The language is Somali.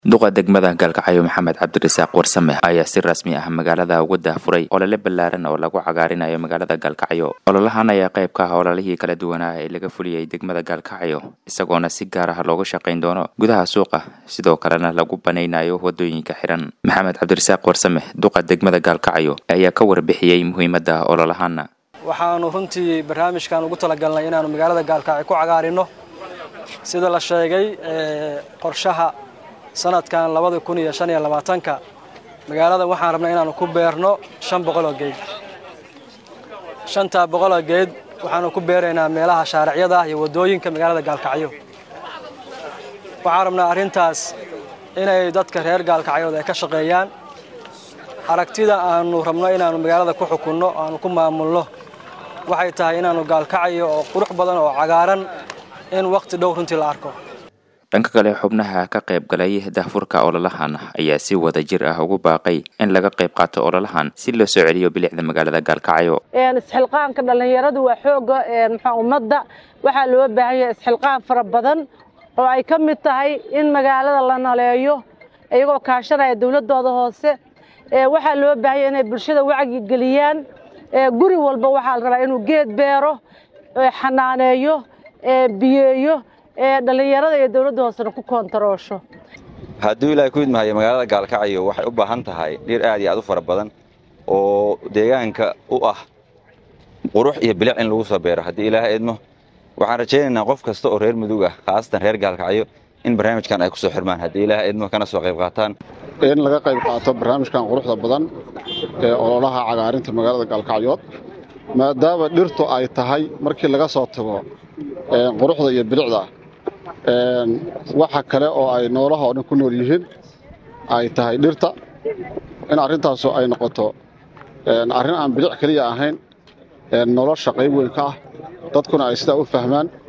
duqa degmada gaalkacyo maxamed cabdirasaaq warsame ayaa si rasmi ah magaalada uga daahfuray olole ballaaran oo lagu cagaarinayo magaalada gaalkacyo ololahan ayaa qayb ka ah ololihii kala duwanaa ee laga fuliyey degmada gaalkacyo isagoona si gaar ah looga shaqayn doono gudaha suuqa sidoo kalena lagu banaynayo wadooyinka xiran maxamed cabdirasaaq warsame duqa degmada gaalkacyo ayaa ka warbixiyey muhiimadda ololahana waxaanu runtii barnaamijkan ugu talagalnay inaanu magaalada gaalkacyo ku cagaarino sida la sheegay qorshaha sanadkan labada kun iyo shan iyo labaatanka magaalada waxaan rabnay inaanu ku beerno shan boqoloo geed shantaa boqoloo geed waxaanu ku beeraynaa meelaha shaaricyada ah iyo waddooyinka magaalada gaalkacyo waxaan rabnaa arrintaas inay dadka reer gaalkacyood ay ka shaqeeyaan aragtida aanu rabno inaanu magaalada ku xukunno aanu ku maamulno waxay tahay inaanu gaalkacyo oo qurux badan oo cagaaran in wakhti dhow runtii la arko dhanka kale xubnaha ka qayb galay daahfurka ololahan ayaa si wada jir ah ugu baaqay in laga qayb qaato ololahan si loo soo celiyo bilicda magaalada gaalkacyo isxilqaanka dhallinyaradu waa xooga mxua ummadda waxaa loo baahan yahay isxilqaan fara badan oo ay ka mid tahay in magaalada la naleeyo iyagoo kaashanaya dowladdooda hoose waxaa loo baahan yahay inay bulshada wacyi geliyaan guri walba waxaa la rabaa inuu geed beero xanaaneeyo biyeeyo dhallinyarada iyo dowladda hoosena ku koontaroosho hadduu ilaahay ku idmahayo magaalada gaalkacyo waxay u baahan tahay dhir aad iyo aad u fara badan oo deegaanka u ah qurux iyo bilic in lagu soo beero haddii ilaahay idmo waxaan rajaynaynaa qof kasta oo reer mudug ah khaasatan reer gaalkacyo in barnaamijkan ay ku soo xirmaan haddii ilaahay idmo kana soo qayb qaataan in laga qayb qaato barnaamijkan quruxda badan ee ololaha cagaarinta magaalada gaalkacyood maadaama dhirtu ay tahay markii laga soo tago quruxda iyo bilicda waxa kale oo ay noolaha oo dhan ku nool yihiin ay tahay dhirta in arrintaasu ay noqoto arrin aan bilic keliya ahayn nolosha qayb weyn ka ah dadkuna ay sidaa u fahmaan